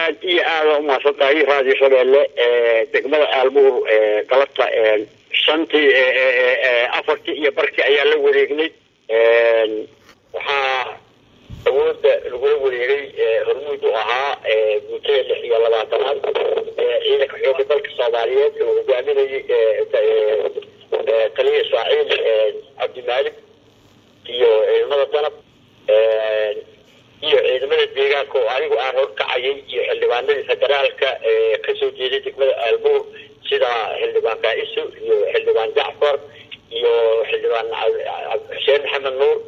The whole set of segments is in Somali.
aad iyo aada umahadsan tahay raadiyo shabeelle degmada aalmuur galabta shantii afartii iyo barkii ayaa la wareegnay waxaa awooda lagula wareegay hormuud u ahaa guutada lix iyo labaatanaad ciidanka xooga dalka soomaaliyeed oo hogaaminayay taliya ismaaciil cabdimaalik iyo ciidamada danab iyo ciidamada deegaanka oo anigu aan horkacayay iyo xildhibaanadii federaalka kasoo jeeday degmada aalmuur sida xildhibaan kaiso iyo xildhibaan jacfar iyo xildhibaan xuseen maxamed nuur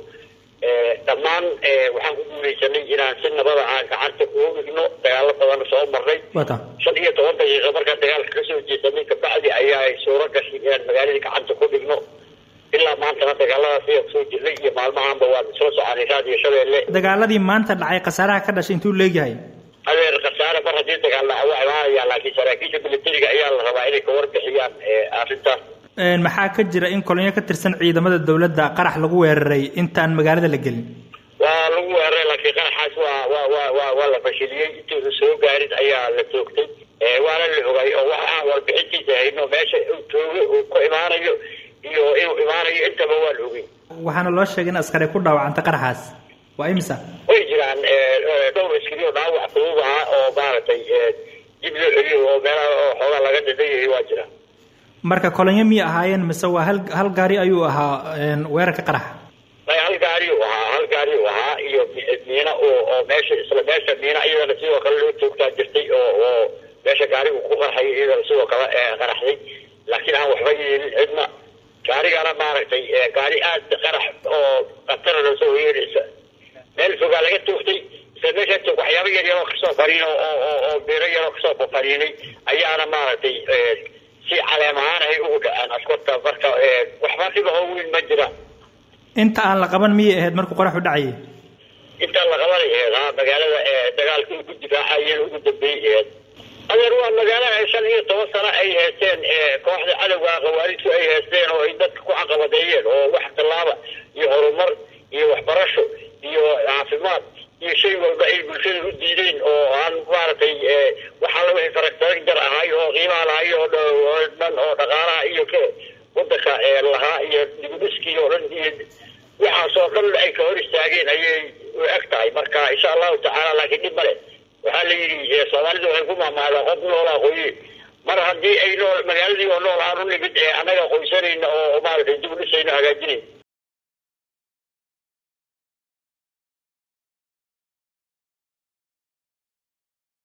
dhammaan waxaan ku guuleysanay inaan si nabada aan gacanta ugu dhigno dagaalo badan soo marnay shan iyo toban daqiiqo markaan dagaalka kasoo jeesanay kabacdi ayaa suuro gashay inaan magaaladii gacanta ku dhigno ilaa maantana dagaaladaas ayaa kusoo jirnay iyo maalmahaanba waan isla soconay raadiyo shabeelle dagaaladii maanta dhacay khasaaraha ka dhashay intuu leegyahay adeer khasaare mar haddii dagaal dhaca waa imaanaya laakiin saraakiisha militariga ayaa la rabaa inay ka warbixiyaan arrintaas maxaa ka jira in kolonyo ka tirsan ciidamada dawladda qarax lagu weeraray intaan magaalada la gelin waa lagu weeraray laakiin qaraxaas waa waa waa waa waa la fashiliyey intuusa soo gaarin ayaa la toogtay waana la ogay oo wax aan warbixintiisa hayno meesha uu joogo uu ku imaanayo iyo inuu imaanayo intaba waa la ogey waxaana loo sheegay in askari ku dhaawacantay qaraxaas waa imisa way jiraan dhowr askari oo dhaawac fudud ahaa oo maaragtay dib loo celiyo oo meelaha oo xoogaa laga dhadhayayay waa jiraan marka kolonyo miyay ahaayeen mise waa hal hal gaari ayuu ahaa weerarka qaraxa may hal gaari u ahaa hal gaari u ahaa iyo miina oo oo meesha isla meesha miina iyadana sidoo kale loo toogtaa jirtay oo oo meesha gaarigu ku qarxay iyadana sidoo kale qaraxday laakiin aan waxba yeelin cidna gaarigana maaragtay gaari aad qarax oo khatara loo soo yeeraysa meel fogaa laga toogtay isla meesha toog waxyaaba yar yaroo kasoo fariin oo oo oo beero yaroo kasoo fariinay ayaana maaragtay si caleem ahaan ay ugu dhaceen askarta marka waxba dhiba oo weyn ma jira inta aan la qaban miyay ahayd markuu qoraxu dhacayay inta la qabanay ahayd ha magaalada dagaalka ugu difaacayeen ugu dambeeyay ahayd adeer waa magaalo ay shan iyo toban sano ay haysteen kooxda cadowga khawaarijtu ay haysteen oo ay dadka ku caqabadeeyeen oo wax tallaaba iyo horumar iyo waxbarasho iyo caafimaad iyo shay walba ay bulshada u diideen oo aan maaragtay waxaa la wixii faragtaag jar ahay oo qiimaha lahay oo dhan oo dhaqaalaha iyo k wadanka lahaa iyo dibudhiskii oo dhan iyo waxaasoo dhan ay ka hor istaageen ayay u eg tahay marka insha allahu tacaala laakiin dhib male waxaa la yidhi soomaalida waxay ku maamaadaan qof noolaa qoye mar haddii ay nool magaaladii oo nool aan u nimid annaga qoysanayna oo maaragtay dib u dhisayno hagaajinayna